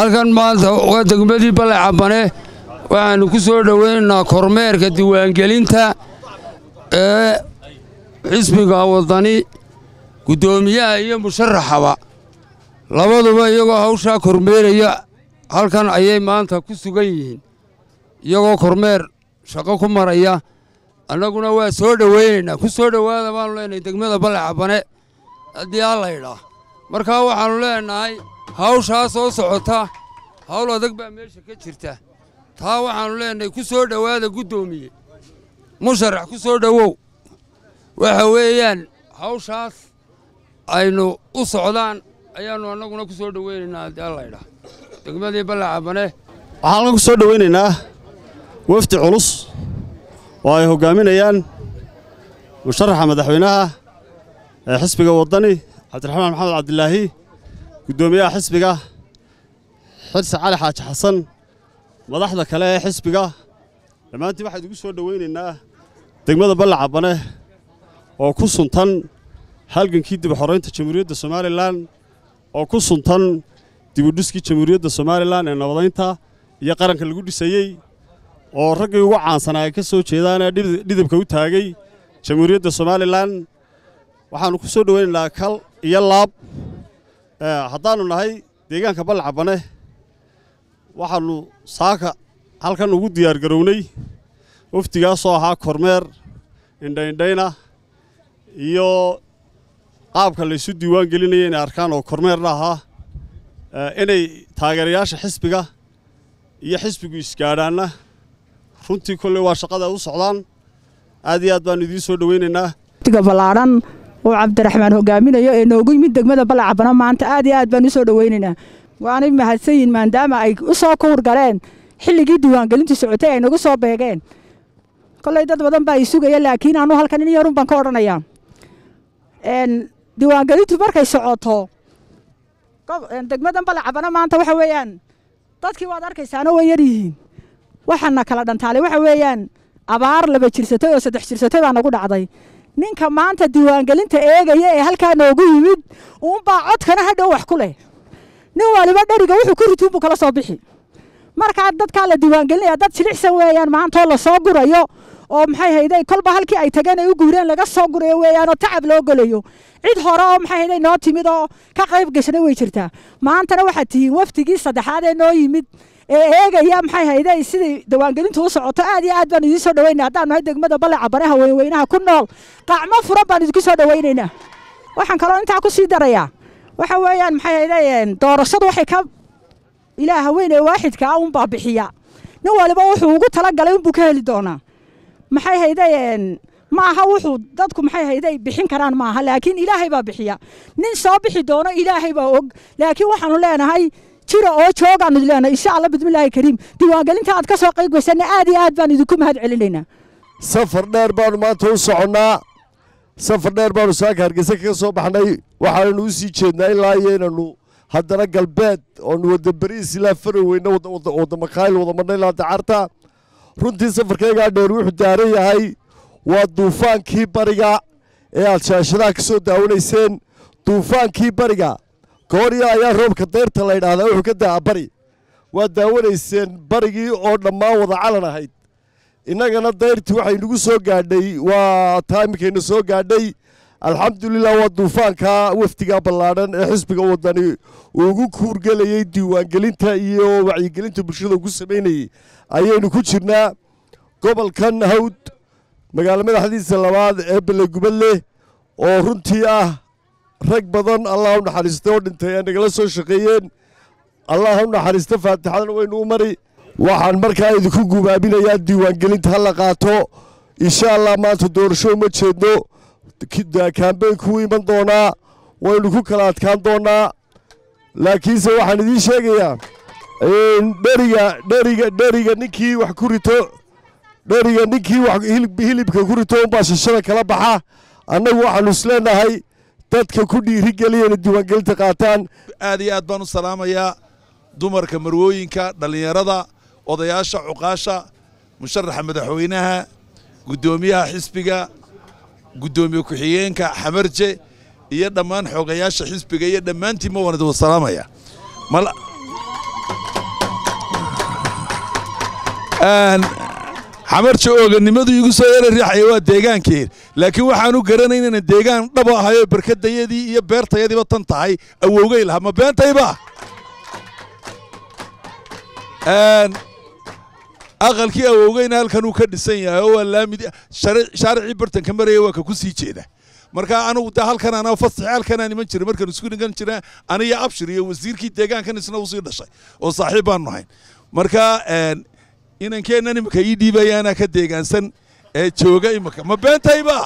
halkan maanta waa degmadii balle cabane waxaannu ku soo dhowaynaynaa kormeerka diiwaangelinta ee xisbiga waddani guddoomiyaha iyo musharaxaba labaduba iyagoo hawshaa kormeeraya halkan ayay maanta ku sugan yihiin iyagoo kormeer shaqo ku maraya annaguna waa soo dhowaynaynaa ku soo dhowaada baannu leenahay degmada balle cabane haddii alla idhaa markaa waxaannu leenahay hawshaa soo socota hawl adag baa meesha ka jirta taa waxaannu leenahay ku soo dhowaada guddoomiye musharax ku soo dhowow waxa weeyaan hawshaas aynu u socdaan ayaannu annaguna ku soo dhowaynaynaa haddii alla idhaa degmadii balle cabane waxaan ku soo dhowaynaynaa wafdi culus oo ay hoggaaminayaan musharaxa madaxweynaha ee xisbiga waddani cabdiraxmaan maxamed cabdilaahi guddoomiyaha xisbiga xirsi cali xaaji xasan madaxda kale ee xisbiga dhammaantiin waxaan idigu soo dhowaynaynaa degmada balle cabane oo ku suntan halgankii dib xoraynta jamhuuriyadda somalilan oo ku suntan dibudhiskii jamhuuriyadda somalilan ee nabadaynta iyo qaranka lagu dhisayey oo raggii ugu caansanaa ay ka soo jeedaanee dhidibka u taagay jamhuuriyadda somalilan waxaannu ku soo dhowaynaynaa kal iyo laab haddaannu nahay deegaanka balle cabane waxaannu saaka halkan ugu diyaargarownay wafdigaasoo ahaa kormeer indhaindhayna iyo qaabka laysu diiwaan gelinaya inay arkaan oo kormeerna ahaa inay taageerayaasha xisbiga iyo xisbigu isgaadhaanna runtii kolley waa shaqada u socdaan aad iyo aad baannu idiin soo dhowaynaynaa wafdiga ballaadhan uu cabdiraxmaan hogaaminayo ee noogu yimid degmada balle cabano maanta aad iyo aad baan u soo dhowaynaynaa waanay mahadsan yihin maadaama ay u soo kuhur galeen xilligii diiwaangelintu socotay ay nagu soo beegeen kolley dad badan baa i sugaya laakiin anu halkan in yarun baan ka odhanayaa diiwaangelintu markay socoto degmadan balle cabano maanta waxa weeyaan dadkii waad arkaysaano way yar yihiin waxaana kala dhantaalay waxa weeyaan abaar laba jirsatay oo saddex jirsatay baa nagu dhacday ninka maanta diiwaangelinta eegaya ee halkaa noogu yimid uunbaa codkana hadhow wax ku leh nin waliba dheriga wuxuu ku rituunbuu kala soo bixi markaa dadkaa la diiwaangelinaya dad jilicsan weeyaan maantoo lasoo gurayo oo maxay hayday kolba halkii ay tageen ay u guureen laga soo gurayo weeyaan oo tacab loo gelayo cid hore oo maxay hayday noo timid oo ka qayb gashana way jirtaa maantana waxaad tihiin wafdigii saddexaad ee noo yimid ee eegaya maxay hayday sidai diiwaangelintu u socoto aad iyo aad baan idiin soo dhaweynaa haddaan nahay degmada balle cabane haweenweynaha ku nool qacmo furan baan idinku soo dhawaynaynaa waxaan kaloo intaa ku sii darayaa waxa weeyaan maxay hayday doorashadu waxay ka ilaah haween ee waaxidka ah unbaa bixiya nin waliba wuxuu ugu talagalay unbuu ka heli doonaa maxay hayday ma aha wuxuu dadku maxay hayday bixin karaan ma aha laakiin ilaahay baa bixiya nin soo bixi doono ilaahay baa og laakiin waxaanu leenahay jira oo joogaanu leenahay insha allah bismillaahi kariim diiwaangelinta aad ka soo qayb gaysana aad iyo aad baan idinku mahad celinaynaa safar dheer baanu maanta u soconnaa safar dheer baanu saaka hargeysa kaga soo baxnay waxaananu u sii jeednaa ilaa iyo inanu haddana galbeed oonu wadda bariis ilaa faraweyne wadda makaayil wada madna ilaa dacarta runtii safarkaygaa dheer wuxuu daaran yahay waa duufaankii bariga ee aad shaashadaha ka soo daawanayseen duufaankii bariga goorya ayaa roobka dayrta la ydhaahdaa wuxuu ka da'a bari waa daawanayseen barigii oo dhammaan wada calan ahayd innagana dayrtii waxay nagu soo gaadhay waa taa iminkayna soo gaadhay alxamdulilah waa duufaanka wafdiga ballaadhan ee xisbiga waddani uu ugu kuurgelayey diiwaangelinta iyo wacyigelinta bulshada ugu samaynayey ayaynu ku jirnaa gobolkan hawd magaalo madaxdiisa labaad ee belegubadleh oo runtii ah rag badan allah u naxariistay oo dhintay ee nagala soo shaqeeyeen allah u naxariista faatixadana waynu u mari waxaan markaa idinku gubaabinayaa diiwaangelinta ha la qaato insha allah maanta doorasho uma jeedno kaambeynku u iman doonaa waynu ku kala adkaan doonaa laakiinse waxaan idiin sheegayaa dheriga dheriga dheriga ninkii wax ku rito dheriga ninkii wax hilibka ku rito unbaa shashada kala baxa annagu waxaanu isleenahay dadka ku dhiirigeliya inay diiwaangelinta qaataan aad iyo aad baan u salaamayaa dumarka marwooyinka dhallinyarada odayaasha cuqaasha musharaxa madaxweynaha guddoomiyaha xisbiga guddoomiye ku-xigeenka xamarje iyo dhammaan xoogayaasha xisbiga iyo dhammaantiin ma waan idin salaamaya xamarja ooganimadu igu soo yara riixaya waa deegaankeed laakiin waxaanu garanayn inaan deegaan dhaba ahayoo barkadayadii iyo beertayadiiba tan tahay awowgay lahaa ma beentayba aqalkii awowgeyna halkan uu ka dhisan yahay oo waa laamid shaaricii bartanka maraya waa ka ku sii jeeda marka anugu de halkan anaa fasaxi halkanaan iman jiray markaan isku dhigan jira aniyo abshir iyo wasiirkii deegaankan isna usii dhashay oo saaxiib baanu nahayn marka inankeennan imika ii dhiibayaanaa ka deegaansan ee jooga imika ma beentayba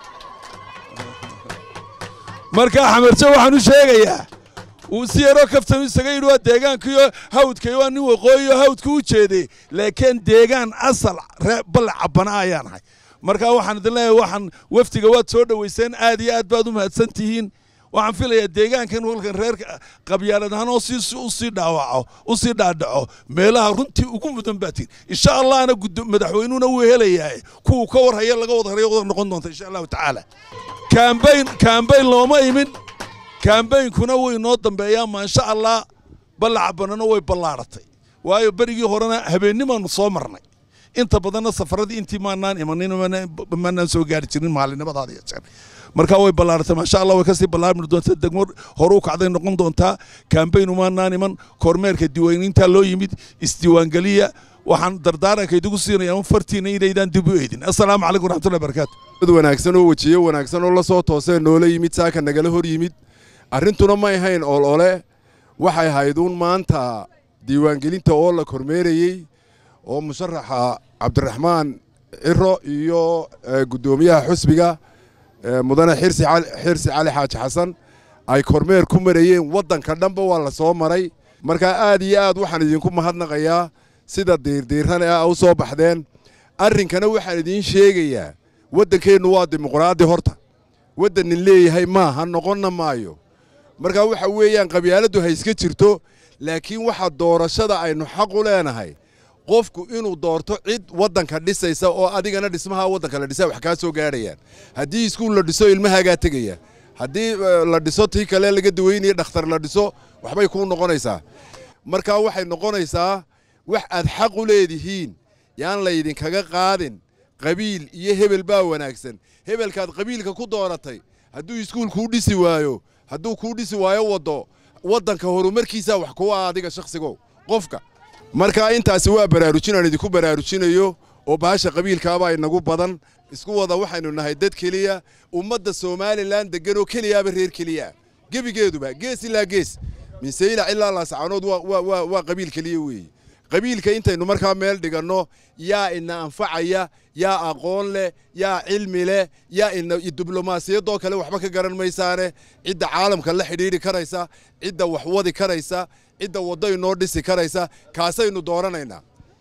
marka xamarjo waxaan u sheegayaa uu si yaroo kaftanu isaga yidhi waa deegaankiyo hawdkayo waa nin waqooyiyo hawdka u jeeday laakiin deegaan asal balle cabbana ayaan ahay marka waxaan idin leeyahay waxaan wafdiga waad soo dhowayseen aad iyo aad baad u mahadsan tihiin waxaan filayaa deegaankan walkan reer qabyaalad ahaan oo usii dhaawaco usii dhaadhaco meelaha runtii ugu mudan baa tihin insha allahna madaxweynuhuna wuu helayaa kuwuu ka warhaya laga wada harayo wada noqon doonta insha allahu tacaala kaambayn kaambayn looma imin kaambaynkuna wuu inoo dambeeyaa maasha allah ballaca banano way ballaaratay waayo berigii horena habeennimaanu soo marnay inta badanna safaradii intii maanaan imanin maanaan soo gaari jirin maalinimadaada iyo jeer marka way ballaaratay maasha allah way kasii ballaarmi doontaa degmo horu kacday noqon doontaa kaambayn umaanaan iman kormeerka diiwaaniintaa loo yimid isdiiwaangeliya waxaan dardaaranka idigu siinaya un fartiina inaydaan dib u eedin assalaamu calaykum waraxmatullahi barakaatu mid wanaagsan oo wejiye wanaagsan oo la soo toosee noola yimid saaka nagala hor yimid arrintuna may ahayn ol ole waxay ahayd uun maanta diiwaangelinta oo la kormeerayey oo musharaxa cabdiraxmaan ciro iyo guddoomiyaha xusbiga mudane xirsi cali xaaji xasan ay kormeer ku marayeen waddanka dhanba waa la soo maray markaa aad iyo aad waxaan idinku mahadnaqayaa sida diirdiiran ee u soo baxdeen arrinkana waxaan idiin sheegayaa waddankeennu waa dimuqraadi horta waddanin leeyahay maaha noqonna maayo markaa waxa weeyaan qabyaaladdu ha iska jirto laakiin waxa doorashada aynu xaq u leenahay qofku inuu doorto cid waddanka dhisaysa oo adigana dhismaha waddanka la dhisa wax kaa soo gaadhayaan haddii iskuul la dhiso ilmahaagaa tegaya haddii la dhiso tii kale laga daweynaya dhakhtar la dhiso waxbay kuu noqonaysaa markaa waxay noqonaysaa wax aad xaq u leedihiin yaan laydinkaga qaadin qabiil iyo hebel baa wanaagsan hebelkaad qabiilka ku dooratay hadduu iskuul kuu dhisi waayo hadduu kuu dhisi waayo waddo waddanka horumarkiisaa wax kuu ah adiga shakhsigow qofka markaa intaasi waa baraarujin aan idinku baraarujinayo oo bahasha qabiilkaabaa inagu badan isku wada waxaynu nahay dad keliya ummadda somalilan deggan oo keliyaaba reer keliya gebigeeduba gees ilaa gees minseylac ilaa laascaanood waa qabiil keliya weeye qabiilka intaynu markaa meel dhiganno yaa ina anfacaya yaa aqoon leh yaa cilmi leh yaa ina diblomaasiyadoo kale waxba ka garan maysaane cidda caalamka la xidhiidhi karaysa cidda wax wadi karaysa cidda waddo inoo dhisi karaysa kaasaynu dooranaynaa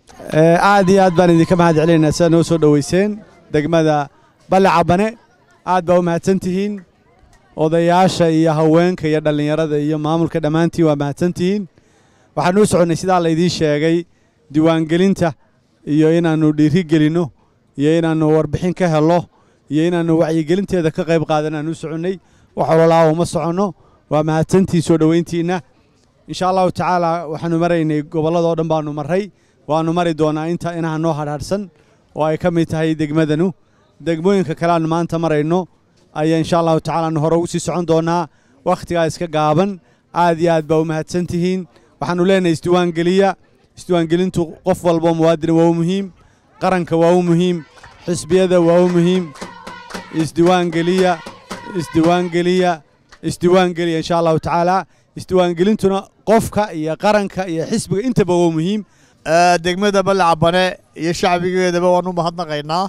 aad iyo aad baan idinka mahad celinaynaa sidaad noo soo dhoweyseen degmada balle cabane aad baa u mahadsan tihiin odayaasha iyo haweenka iyo dhallinyarada iyo maamulka dhammaantiin waa mahadsan tihiin waxaanu u soconnay sidaa laydiin sheegay diiwaangelinta iyo inaannu dhiiri gelinno iyo inaannu warbixin ka helno iyo inaannu wacyigelinteeda ka qayb qaadan aan u soconnay wax ololaa uma soconno waa mahadsantiin soo dhoweyntiinna insha allahu tacaala waxaannu maraynay gobolladoo dhan baannu marray waannu mari doonaa inta inaha noo hadhaadhsan oo ay ka mid tahay degmadanu degmooyinka kale aannu maanta marayno ayaa insha allahu tacaala aanu hore ugu sii socon doonaa wakhtigaa iska gaaban aad iyo aad baa u mahadsan tihiin waxaannu leenahay isdiiwaangeliya isdiiwaangelintu qof walbo muwaadina waa u muhiim qaranka waa u muhiim xisbiyada waa u muhiim isdiiwaangeliya isdiiwaangeliya isdiiwaangeliya insha allahu tacaala isdiiwaangelintuna qofka iyo qaranka iyo xisbiga intaba waa muhiim degmada balle cabane iyo shacbigeedaba waan u mahadnaqaynaa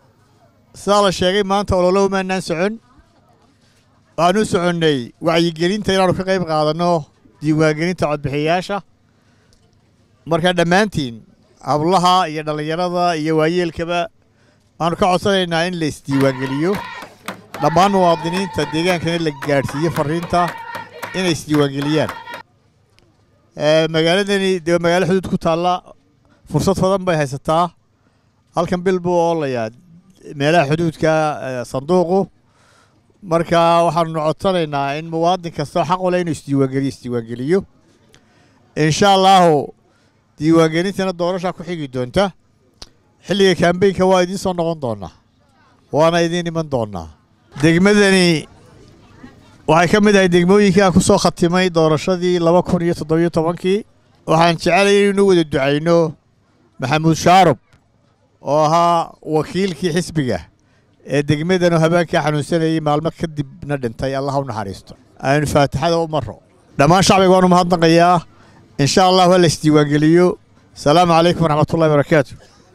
sidaa la sheegay maanta ololo umaanaan socon waxaan u soconnay wacyigelinta inaannu ka qayb qaadanno diiwaangelinta codbixiyayaasha marka dhammaantiin hablaha iyo dhallinyarada iyo waayeelkaba waxaanu ka codsanaynaa in la isdiiwaangeliyo dhammaan muwaadiniinta deegaankana la gaadhsiiyo farriinta inay isdiiwaangeliyaan magaaladani dee magaalo xuduud ku taalla fursad badan bay haysataa halkan bil buu oolayaa meelaha xuduudka sanduuqu marka waxaanu codsanaynaa in muwaadin kastoo xaq u leh inuu isdiiwaangeliyo isdiiwaangeliyo insha allaahu diiwaangelintana doorashaa ku xigi doonta xilliga kaambeynka waa idiin soo noqon doonaa waana idiin iman doonaa degmadani waxay ka mid ahay degmooyinkii aan ku soo khatimay doorashadii laba kun iyo toddobiyo tobankii waxaan jecelay inaynu wada ducayno maxamuud shaarub oo ahaa wakiilkii xisbiga ee degmadanoo habeenkaa xanuunsanayay maalmo kadibna dhintay allah u naxariisto aynu faatixada u marro dhammaan shacbiga waanu mahadnaqayaa insha allah ha la isdiiwaangeliyo asalaamu calaykum waraxmatullahi barakaatu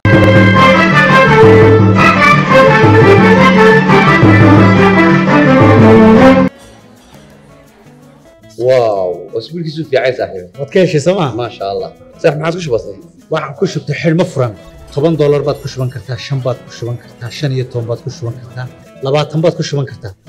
واو اسبوعك في عايز صاحبي waad ka heshay sooma ما شاء الله صح ما عادش بسيط waxaan ku shubtay xidhmo furan toban doolar baad ku shuban kartaa shan baad ku shuban kartaa shan iyo toban baad ku shuban kartaa labaatan baad ku shuban kartaa